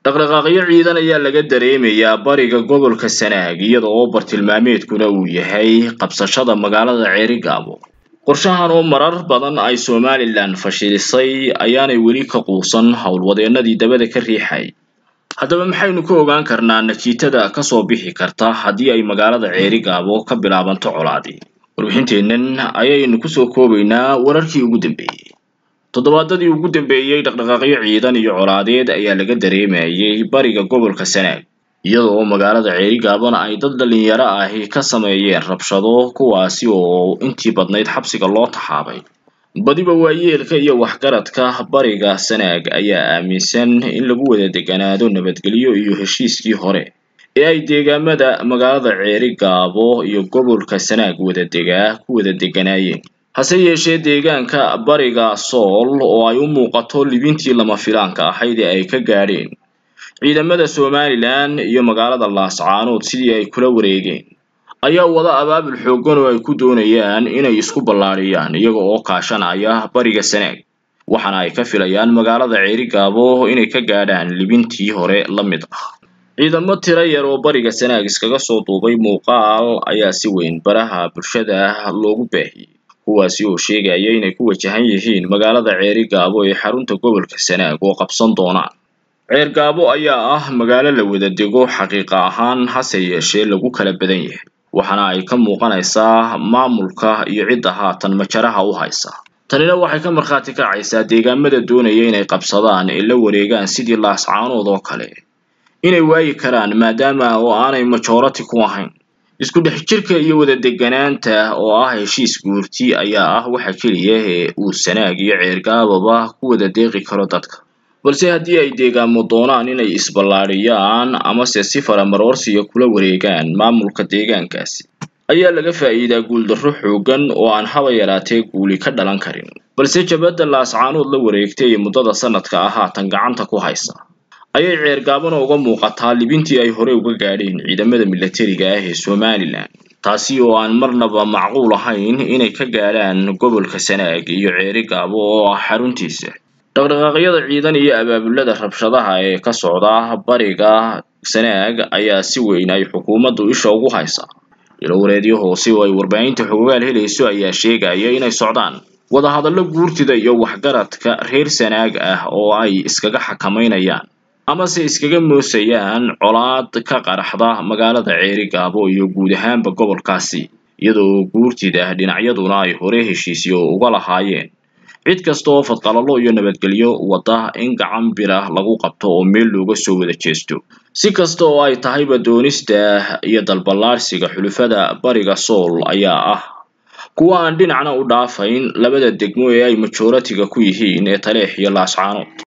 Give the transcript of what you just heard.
dhaqdhaqaaqyo ciidan ayaa laga dareemayaa bariga gobolka sanaag iyada oo bartilmaameedkuna uu yahay qabsashada magaalada ceerigaabo qorshahan oo marar badan ay somalilan fashilisay ayaanay weli ka quusan howlwadeennadii dabada ka riixay haddaba maxaynu ka ogaan karnaa natiijada kasoo bixi karta haddii ay magaalada ceerigaabo ka bilaabanto colaadi warbixinteennan ayaynu kusoo koobaynaa wararkii ugu dambeeyey toddobaadadii ugu dambeeyey dhaqdhaqaaqyo ciidan iyo colaadeed ayaa laga dareemayay bariga gobolka sanaag iyada oo magaalada ceerigaabona ay dad dhalinyaro ahi ka sameeyeen rabshado kuwaasi oo intii badnayd xabsiga loo taxaabay badiba waayeelka iyo waxgaradka bariga sanaag ayaa aaminsan in lagu wada deganaado nabadgelyo iyo heshiiskii hore ee ay deegaamada magaalada ceerigaabo iyo gobolka sanaag wada degaa ku wada deganaayeen hase yeeshee deegaanka bariga sool oo ay u muuqato libintii lama filaanka ahayd ee ay ka gaadheen ciidamada somalilan iyo magaalada laascaanood sidii ay kula wareegeen ayaa wada abaabul xooggan oo ay ku doonayaan inay isku ballaadhiyaan iyaga oo kaashanaya bariga sanaag waxaana ay ka filayaan magaalada ceerigaabo inay ka gaadhaan libintii hore la mid ah ciidamo tiro yar oo bariga sanaag iskaga soo duubay muuqaal ayaa si weyn baraha bulshada loogu baahiyey kuwaasi oo sheegaya inay ku wajahan yihiin magaalada ceerigaabo ee xarunta gobolka sanaag oo qabsan doonaan ceergaabo ayaa ah magaalo la wada dego xaqiiqa ahaan hase yeeshee lagu kala badan yahay waxaana ay ka muuqanaysaa maamulka iyo cidda haatan majaraha u haysa tanina waxay ka markhaati kacaysaa deegaamada doonaya inay qabsadaan ee la wareegaan sidii laascaanood oo kale inay waayi karaan maadaama oo aanay majority ku ahayn isku dhex jirka iyo wada deganaanta oo ah heshiis guurti ayaa ah waxa keliya ee uu sanaag iyo ceergaababa ku wada deeqi karo dadka balse haddii ay deegaamo doonaan inay isballaadhiyaan amase si faramaroorsiga kula wareegaan maamulka deegaankaasi ayaa laga faa'iidaa guuldarro xooggan oo aan haba yaraatee guuli ka dhalan karin balse jabadda laascaanood la wareegtay ee muddada sanadka ah haatan gacanta ku haysa ayay ceergaabana uga muuqataa libintii ay hore uga gaadheen ciidamada milatariga ah ee somalilan taasi oo aan marnaba macquul ahayn inay ka gaadhaan gobolka sanaag iyo ceerigaabo oo ah xaruntiisa dhaqdhaqaaqyada ciidan iyo abaabulada rabshadaha ee ka socda bariga sanaag ayaa si weyn ay xukuumaddu isha ugu haysaa ilowareedyo hoose oo ay warbaahinta xogogaal helayso ayaa sheegaya inay socdaan wadahadallo guurtida iyo waxgaradka reer sanaag ah oo ay iskaga xakamaynayaan amase iskaga moosayaan colaad ka qaraxda magaalada ceerigaabo iyo guud ahaanba gobolkaasi iyadoo guurtida dhinacyaduna ay hore heshiisyo uga lahaayeen cid kasta oo fadqalalo iyo nabadgelyo wada in gacan bira lagu qabto oo meel looga soo wada jeesto si kasta oo ay tahayba doonista iyo dalballaarsiga xulufada bariga sool ayaa ah kuwa aan dhinacna u dhaafayn labada degmo ee ay majoratiga ku yihiin ee taleex iyo laascaanood